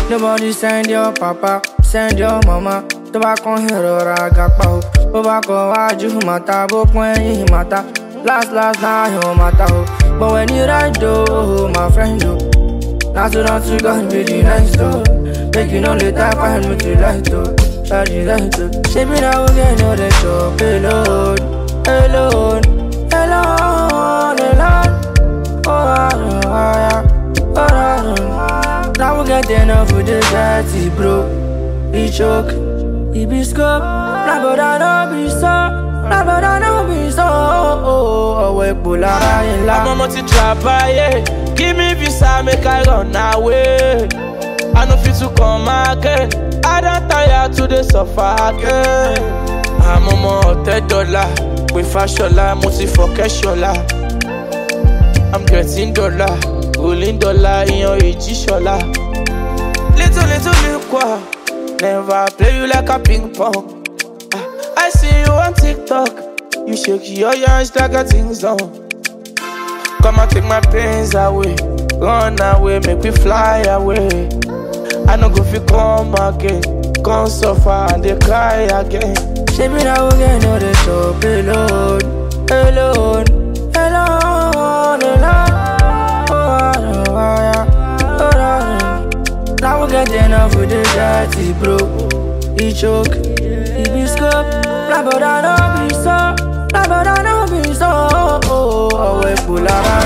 Nobody send your papa, send your mama. Tó bá kàn ìrora àgàpá o. Bó bá kọ wájú màtá, bó pọ́n ẹ̀yìn màtá. Last last náà yóò màtá o. But when you ride o, my friend o. Not to not to God be the next door. Make you no later find me to light o. Shawty light o. Ṣé mi náà wọ́n gẹ̀ ní ọ̀dẹ̀ chop alone, alone, alone, alone. Oh, ah, ah, yeah. oh, ah, ah. Now we get enough with the dirty bro. He choke, he be scope. Nah, but I know be so. Nah, but I know be so. Ọwọ́ epo lára yẹn lá. I'm a multi travaye. Give me visa, make I run away. I no fit to come again. I don't tire to the suffer again. I'm a multi dollar. With fashola, multi for cashola. I'm getting dollar, rolling dollar in your age shola. Little, little, little, qua. Never play you like a ping pong. Ah, I see you on TikTok. You shake your hands like a thing's done. Come and take my pains away. Run away, make me fly away. I no go fi come again. Come suffer and they cry again. Ṣé mi náà wọ́n gẹ̀ ní ọ̀dẹ̀ chop alone, alone, alone, alone. Oh, ah, ah, yeah. oh, ah, ah. Now we get enough with the dirty bro. He choke, he be scope. Nah, but I know be so. Nah, but I know be so. Ọwọ́ epo lára